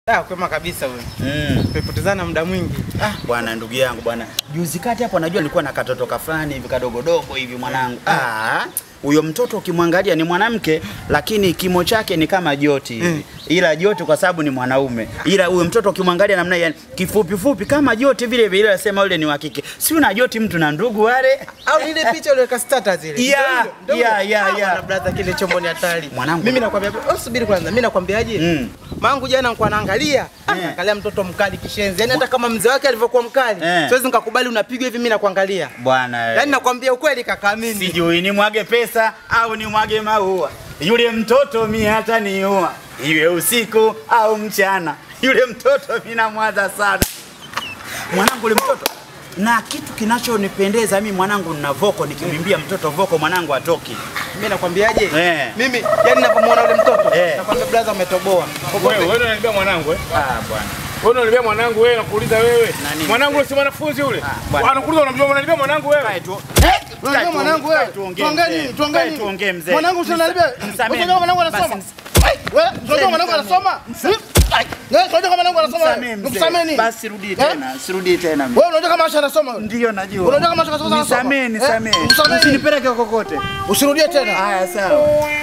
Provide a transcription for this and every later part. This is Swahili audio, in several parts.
Ah, kwema kabisa wewe. Mm. Tumepotezana muda mwingi. Ah, bwana ndugu yangu bwana. Juzi kati hapo najua nilikuwa na katoto kafani hivi kadogodogo hivi mwanangu. Ah, huyo mtoto ukimwangalia ni mwanamke lakini kimo chake ni kama joti hivi. Ila joti kwa sababu ni mwanaume. Ila huyo mtoto ukimwangalia namna yani kifupi fupi kama joti vile vile nasema yule ni wa kike. Si una joti mtu na ndugu wale? Au ile picha uliweka status ile. Yeah, Ndio hiyo, ndio yeah, hiyo. yeah, Ah, yeah. bwana brother kile chombo ni hatari. Mwanangu. Mimi nakwambia, oh, subiri kwanza. Mimi nakwambiaje? Mm. Mangu jana nilikuwa naangalia, ah, Eh. naangalia mtoto mkali kishenzi. Yaani hata kama mzee wake alivyokuwa mkali, Eh. siwezi nikakubali unapigwa hivi mimi nakuangalia. Bwana. eh. Yaani nakwambia ukweli kaka mimi. Sijui ni mwage pesa au ni mwage maua. Yule mtoto mi hata niua, iwe usiku au mchana. Yule mtoto mi namwaza sana mwanangu, yule mtoto na kitu kinachonipendeza mi mwanangu, nina voko, nikimwimbia mtoto voko mwanangu atoki. Mimi nakwambiaje? Eh. Mimi yani ninapomuona yule mtoto, Eh. nakwambia brother umetoboa. Wewe wewe unanibia mwanangu eh? Ah bwana, Wewe unanibia mwanangu wewe nakuuliza wewe. Nani? Mwanangu yule si mwanafunzi yule. Ah, bwana. Anakuuliza unamjua unanibia mwanangu wewe. kae tu. Unajua Kae mwanangu tu- wewe. kae tuongee Tuongee mzee. nini? Tuongee Kae nini? tuongee mzee. Mwanangu unaniambia. Msamehe. Unajua mwanangu anasoma. Basi, Wewe unajua mwanangu anasoma? Wewe unajua kama mwanangu anasoma? Msamehe mzee. Nikusamee nini? Basi rudi Eh? tena, sirudi tena. Wewe unajua kama Asha anasoma? wewe? Ndio najua. Unajua kama Asha anasoma? Nisamee, Eh? nisamee. Nisamee nini? Usinipeleke kokote. Usirudie tena. Haya sawa.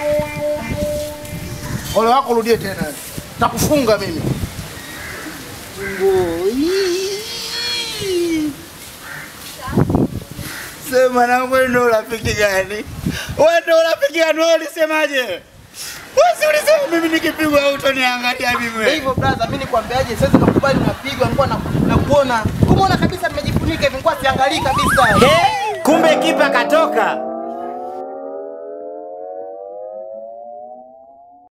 Ole wako urudie tena. Takufunga mimi. Sema na wewe ndio rafiki gani? Wewe ndio rafiki gani? Wewe ulisemaje? Wewe si ulisema mimi nikipigwa hutoniangalia mimi. Ndio hivyo brother, mimi nikwambiaje, siwezi nikakubali unapigwa, nilikuwa na nakuona. Kumuona kabisa nimejifunika hivi, nilikuwa siangalii kabisa. Kumbe kipa katoka.